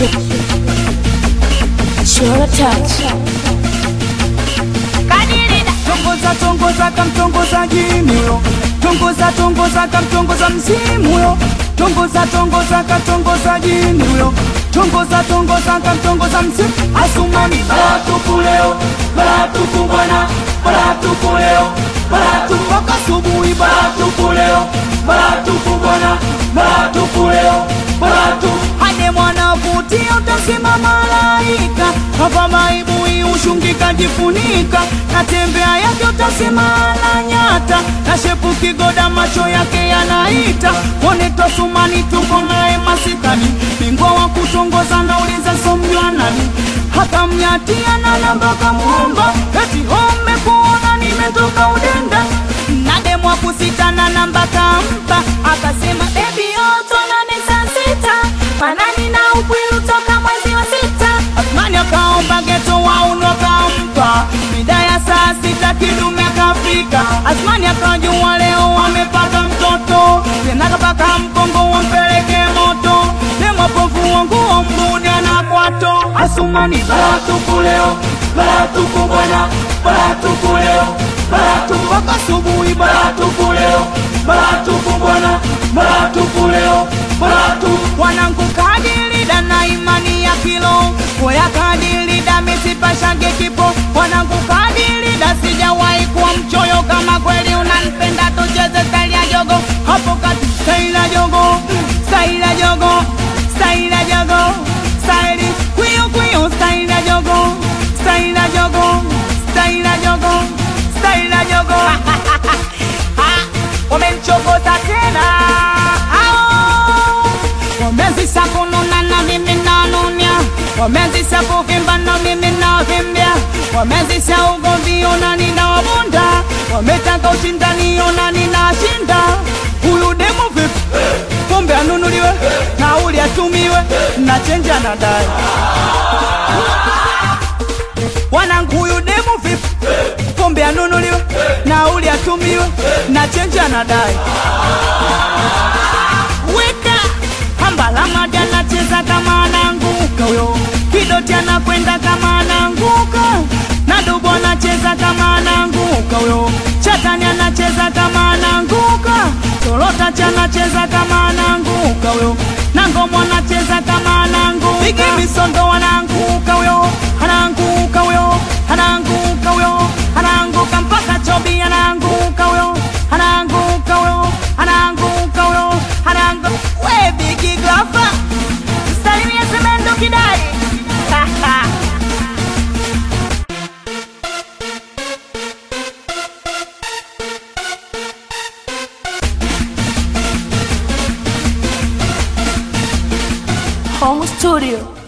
Chora touch. tongoza tongoza kamtongoza jimio tongoza tongoza kamtongoza mzimuyo tongoza tongoza katongoza jimio tongoza tongoza kamtongoza mzimu asumani baratuku leo baratuku bwana baratuku leo baratuku mpaka subuhi baratuku leo baratuku bwana baratuku leo baratuku hade mwana vutia utasema malaika hapa maibui ushungika jifunika natembea yake utasema na nyata na shepu kigoda macho yake yanaita kone tosumani tuko naye masikani bingwa wa kutongoza nauliza somjwa nani hata mnyatia na namba kamuomba eti home kuona nimetoka udenda nademwa kusita na namba kampa akasema bebi yoto nane saa sita manani na upwilu toka mwezi wa sita Athmani akaomba geto wauno akampa mida ya saa sita kidume akafika Athmani akajua leo wamepata mtoto tena kapaka mkongo wampeleke moto demwapovu wanguo mbuda na kwato Asumani baratuku leo baratuku bwana baratuku leo baratuku mpaka asubuhi baratuku leo baratuku bwana baratuku leo baratuku wanangu kadilida na imani ya kilo koya kadilida misipashange kipo wanangu kadilida sijawahi kuwa mchoyo kama kweli unanipenda tucheze staili ya jogo hapo kati staili ya jogo staili ya jogo staili ya jogo staili kwiyo kwiyo staili ya jogo staili ya jogo staili ya jogo staili ya jogo Ah, wamenichokoza tena Ao. wamezisha kununa na mimi nanunia wamezisha kuvimba na mimi navimbia wamezisha ugomvi ona ninawabunda wametaka ushindani ona ninashinda huyu demu vipi pombe anunuliwe nauli atumiwe na chenja na dai wanangu huyu demu vipi pombe anunuliwe nauli atumiwe na chenja na dai weka hambalamadi anacheza kama ananguka huyo kidoti anakwenda kama ananguka na dubu anacheza kama ananguka huyo chatani anacheza kama ananguka torota anacheza kama ananguka huyo na ngomo anacheza kama ananguka bigi misondo ananguka huyo ananguka huyo ananguka huyo ananguka mpaka chobi ananguka huyo ananguka huyo ananguka huyo ananguka we bigi glafa salimia semendo kidai Home studio.